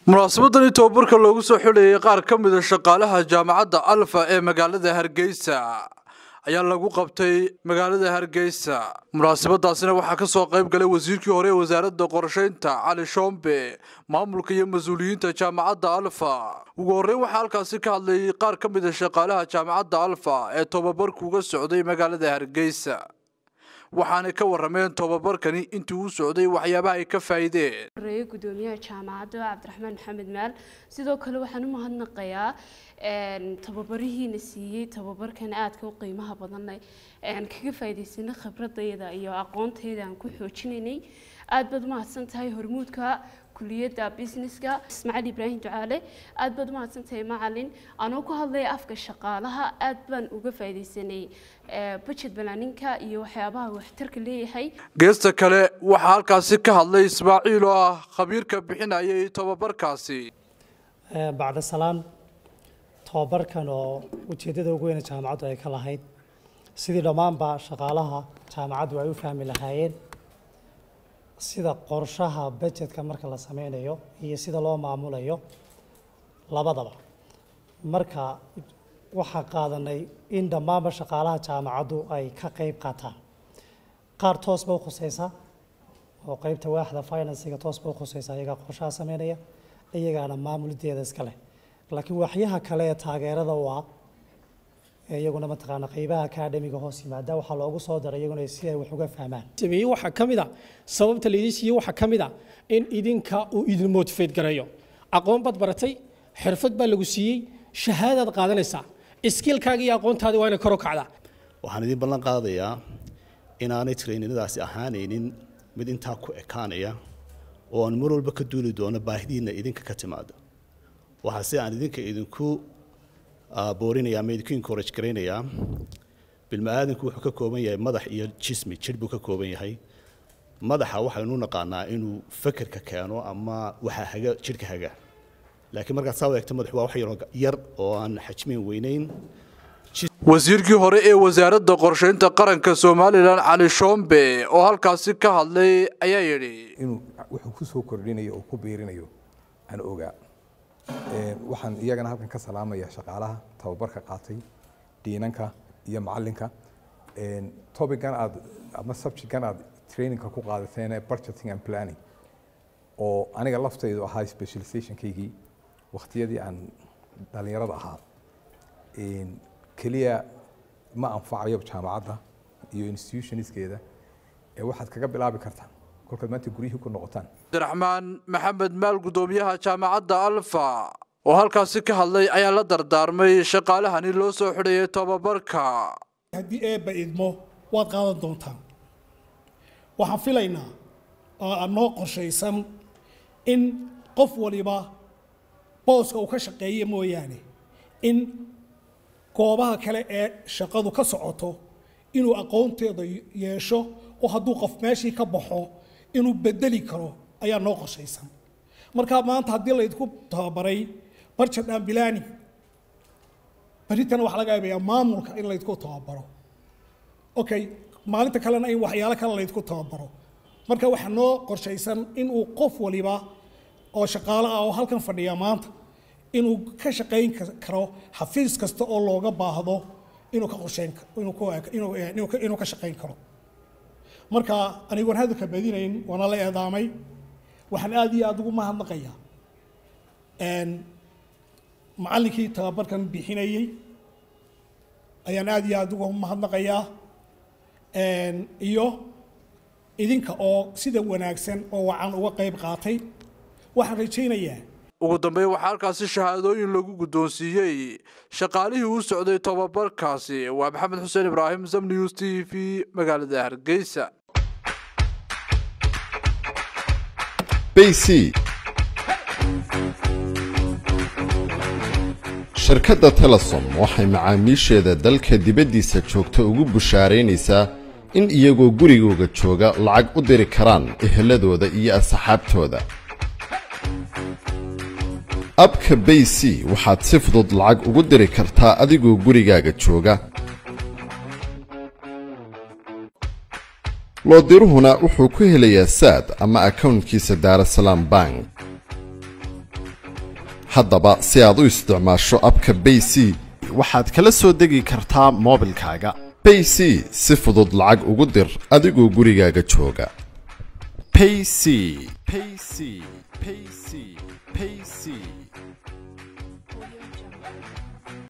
munaasabadani tobabarka loogu soo xidhayay qaar ka mida shaqaalaha jaamacadda alfa ee magaalada hargeysa ayaa lagu qabtay magaalada hargeysa munaasabadaasina waxaa ka soo qayb galay wasiirkii hore ee wasaaradda qorshaynta cali shoombe maamulka iyo mas-uuliyiinta jaamacadda alfa ugu horreyn waxaa halkaasi ka hadlayay qaar ka mida shaqaalaha jaamacadda alfa ee tobabarku uga socday magaalada hargeysa waxaanay ka warameen tobabarkani intii uu socday waxyaabaha ay ka faa'iideen horeeye gudoomiyaha jaamacadda cabdiraxmaan maxamed maal sidoo kale waxaan u mahadnaqayaa tababarihiina siiyey tababarkan aadka u qiimaha badanna kaga faa'iidaysanay khibradayda iyo aqoontayda aan ku xoojinaynay aad baad umahadsan tahay hormuudka kuliyadda businesska ismaaciil ibraahim ducaale aad baad umahadsan tahay macalin anoo ku hadlaya afka shaqaalaha aad baan uga faa'iidaysanay budget balaaninka iyo waxyaabaha waxtarka leeyahay geesta kale waxaa halkaasi ka hadlay ismaaciil oo ah khabiirka bixinayay tobabarkaasi bacda salaan tobabarkan oo ujeeddada ugu weyne jaamacaddu ay ka lahayd sidii dhammaanba shaqaalaha jaamacaddu ay u fahmi lahaayeen sida qorshaha budgetka marka la sameynayo iyo sida loo maamulayo labadaba marka waxaa qaadanay in dhammaanba shaqaalaha jaamacaddu ay ka qayb qaataan qaar toos ba u khuseysa oo qeybta waaxda finansiga toos ba u khuseysa iyagaa qorshaha sameynaya iyagaana maamulideeda iska leh laakiin waxyaha kale ee taageerada u ah iyaguna mataqaana qeybaha academiga hoos yimaada waxaa loogu soo daray iyaguna si ay wax uga fahmaan sameeyey waxaa ka mid a sababta laydin siiyey waxaa ka mid a in idinka uu idin motivate gareeyo aqoon baad baratay xirfad baa lagu siiyey shahaadaad qaadanaysaa iskiilkaaga iyo aqoontaadi waa inay kor u kacdaa waxaan idin ballan qaadayaa inaanay traininadaasi ahaanaynin mid intaa ku ekaanaya oo aan mar walba ka duuli doono baahidiina idinka ka timaada waxaa si aan idinka idinku boorinaya ama idinku encourage garaynayaa bilma-aadanku wuxuu ka kooban yahay madax iyo jismi jir buu ka kooban yahay madaxa waxaynu naqaanaa inuu fekerka keeno ama waxa haga jidhka haga laakiin markaad saa u eegto madaxu waa wax yaroo yar oo aan xajmin weynayn wasiirkii hore ee wasaaradda qorshaynta qaranka somalilan cali shoombe oo halkaasi ka hadlay ayaa yidhi inuu wuxuu ku soo kordhinayo oo ku biirinayo aan ogaa waxaan iyagana halkan ka salaamaya shaqaalaha tababarka qaatay diinanka iyo macalinka topican aad ama subjectkan aad trainingka ku qaadateen budgeting and planning oo aniga laftaydu ahaa specializationkaygii waqtiyadii aan dhalinyarada ahaa keliya ma anfacayo jaamacadda iyo institutionskeeda ee waxaad kaga bilaabi kartaan kolkaad maanta guryihii ku noqotaan cabdiraxmaan maxamed maal gudoomiyaha jaamacadda alfa oo halkaasi ka hadlay ayaa la dardaarmay shaqaalahani loo soo xidhayay tobabarka haddii eebba idmo waad qaadan doontaan waxaan filaynaa oo aan noo qorshaysan in qof waliba booska uu ka shaqeeya mooyaane in goobaha kale ee shaqadu ka socoto inuu aqoonteeda yeesho oo hadduu qof meeshii ka baxo inuu bedeli karo ayaa noo qorshaysan marka maanta haddii laydinku tababaray budget and planning berritana waxaa laga yaabayaa maamulka in laydku tababaro okay maalinta kalena in waxyaalo kale laydku tababaro marka waxaa noo qorshaysan inuu qof waliba oo shaqaale ah oo halkan fadhiya maanta inuu ka shaqayn karo xafiis kasta oo looga baahdo inuu ka qorsheyn inuu ka shaqayn karo marka anigoon hadalka badinayn waana la eedaamay waxaan aada iyo aada ugu mahadnaqayaa macallinkii tababarkan bixinayey ayaan aada iyo aada ugu mahadnaqayaa iyo idinka oo sida wanaagsan oo wacan uga qayb qaatay waxaan rajaynayaa ugu dambeyn waxaa halkaasi shahaadooyin lagu guddoonsiiyey shaqaalihii u socday tobabarkaasi waa maxamed xuseen ibraahim sam news t v magaalada hargeysa bc shirkadda telesom waxay macaamiisheeda dalka dibaddiisa joogta ugu bushaaraynaysaa in iyagoo gurigooga jooga lacag u diri karaan eheladooda iyo asxaabtooda abka bay c waxaad si fudud lacag ugu diri kartaa adigoo gurigaaga jooga loodiruhuna wuxuu ku helayaa saad ama akownkiisa daarasalaam bank haddaba si aad u isticmaasho abka bay c waxaad kala soo degi kartaa moobilkaaga bay c si fudud lacag ugu dir adigoo gurigaaga jooga payc payc payc payc